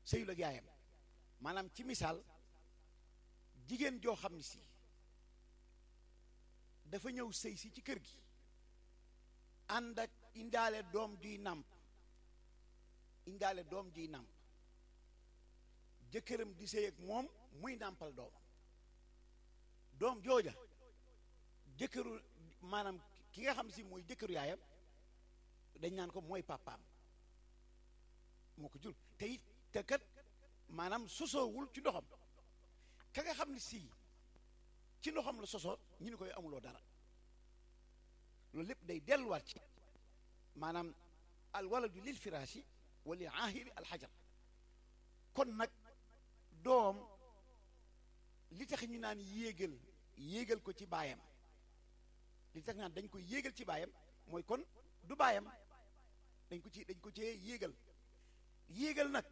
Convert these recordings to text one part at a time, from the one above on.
sëyul ak yaayam maanaam ci misaal jigéen joo xam ne si dafa ñëw sëy si ci kër gi ànd ak indaale doom juy nàmp indaale doom juy nàmp jëkkëram di sëy ak moom muy nàmpal doom doom jooja jëkkëru maanaam ki nga xam si mooy jëkkëru yaayam dañ naan ko mooy papaam moo ko jur te it te kat maanaam sosoowul ci ndoxam ka nga xam ne si ci ndoxam la sosoo ñu ni koy amuloo dara loolu lépp day delluwaat ci maanaam al waladu lil firaasi wa lil aahiri al xajar kon nag doom li tax ñu naan yéegal yéegal ko ci baayam li tax ñu naan dañ koy yéegal ci baayam mooy kon du baayam dañ ko ci dañ ko cee yéegal yéegal nag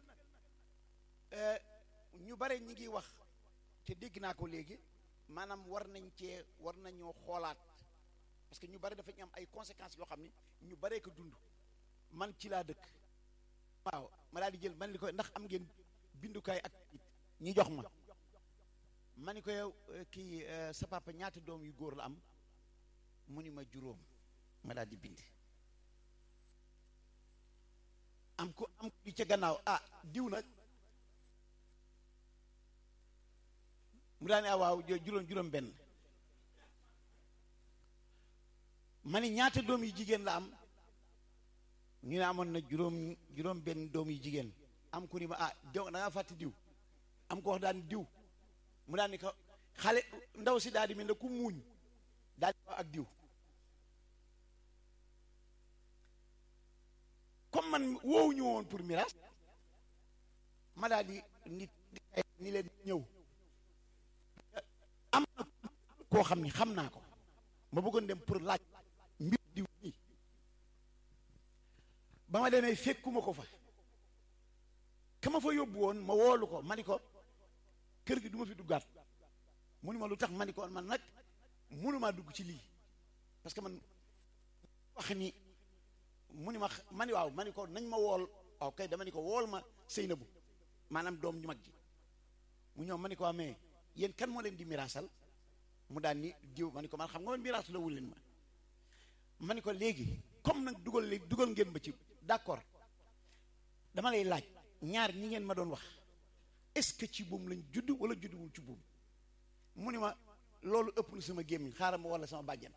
ñu bare ñi ngi wax te dégg naa ko léegi maanaam war nañ cee war nañoo xoolaat parce que ñu bare dafa ñu am ay conséquences yoo xam ni ñu baree ko dund man ci laa dëkk waaw ma daal di jël man li ko ndax am ngeen bindukaay ak ñi jox ma ma ni ko yow kii sa papa ñaata doom yu góor la am mu ni ma juróom ma daal di bind am ko am ko ca gannaaw ah diw nag mu daal ne ah waaw juróom juróom benn ma ni ñaata doom yu jigéen la am ñu ne amoon na juróom juróom benn doom yu jigéen am ku ni ma ah diw da ngaa fàtte diw am ko wax daan diw mu daan ni ko xale ndaw si daal di mel ne ku muuñ daal di ak diw comme man woowu ñu woon pour miraas ma daal di nit ni leen ñëw am na koo xam ni xam naa ko ma bëggoon dem pour laaj mbir diw nii ba ma demee fekkuma ko fa ka ma fa yóbbu woon ma woolu ko ma ni ko kër gi du ma fi duggaat mu ni ma lu tax ma ni ko man nag mënumaa dugg ci lii parce que man wax ni mu ni ma ma ni waaw ma ni ko nañ ma wool waaw kay dama ni ko wool ma Seynabu maanaam doom ñu mag ji mu ñëw ma ni ko amee yéen kan moo leen di miraasal mu daan ni diw ma ni ko man xam nga man miraas la wul leen ma ma ni ko léegi comme nag dugal léegi dugal ngeen ma ci d'accord dama lay laaj ñaar ñi ngeen ma doon wax est-ce que ci buum lañ judd wala judduwul ci buum mu ni ma loolu ëpp na sama gémmiñ xaaral ma wala sama bàjjan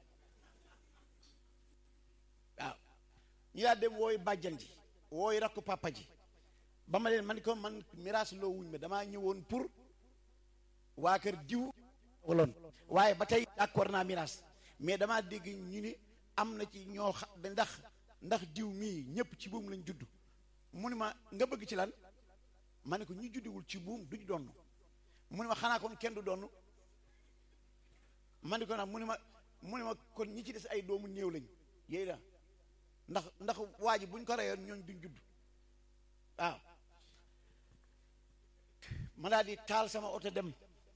waaw ñu daal dem wooy bàjjan ji wooy rakku papa ji ba ma leen man ko man miraas loo wuñ ma damaa ñëwoon pour waa kër diw waloon waaye ba tey d'accord naa miraas mais damaa dégg ñu ni am na ci ñoo xam ndax ndax diw mii ñëpp ci buum lañ judd mu ni ma nga bëgg ci lan ma ne ko ñu juddiwul ci buum duñ donn mu ni ma xanaa kon kenn du donn ma ne ko nag mu ni ma mu ni ma kon ñi ci des ay doomu néew lañ yéy la ndax ndax waa ji buñ ko reyoon ñooñ duñ judd waaw ma daal di taal sama oto dem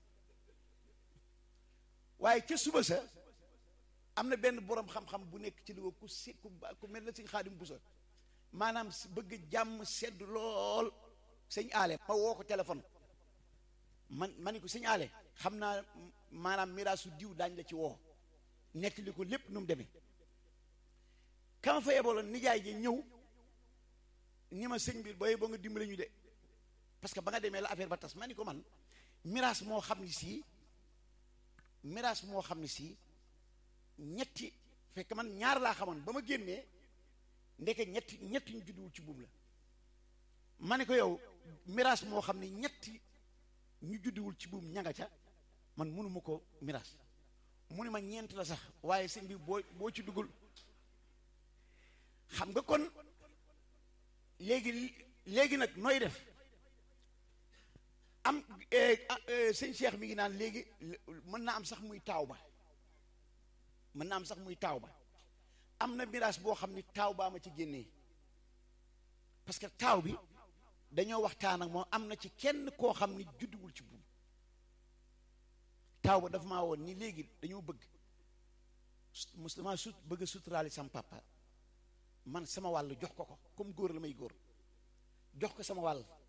waaye ca suba sa am na benn borom xam-xam bu nekk ci Louga ku si ku ku mel na sëñ Xaadim Buso maanaam bëgg jàmm sedd lool sëñ aale ma woo ko téléphone man ma ni ko sëñ aale xam naa maanaam miraasu diw daañ la ci woo nekk li ko lépp nu mu demee kama fa yeboloon nijaay ji ñëw ni ma sëñ bi booy ba nga dimbale ñu de parce que ba nga demee la affaire ba tas ma ni ko man miraas moo xam ni sii miraas moo xam ne si ñetti fekk man ñaar laa xamoon ba ma génnee ndeke ñetti ñetti ñu judduwul ci buum la ma ne ko yow miraas moo xam ne ñetti ñu judduwul ci buum ñanga ca man mënuma ko miraas mu ne ma ñeent la sax waaye sëñ bi boo boo ci duggul xam nga kon léegi léegi nag nooy def am sëñ Cheikh mi ngi naan léegi mën naa am sax muy taaw ba mën naa am sax muy taaw ba am na miraas boo xam ni taaw baa ma ci génnee parce que taaw bi dañoo waxtaan ak moom am na ci kenn koo xam ni judduwul ci buum taaw ba dafa maa woon ni léegi dañoo bëgg musulman sut bëgg a suturaali sam papa man sama wàll jox ko ko comme góor la may góor jox ko sama wàll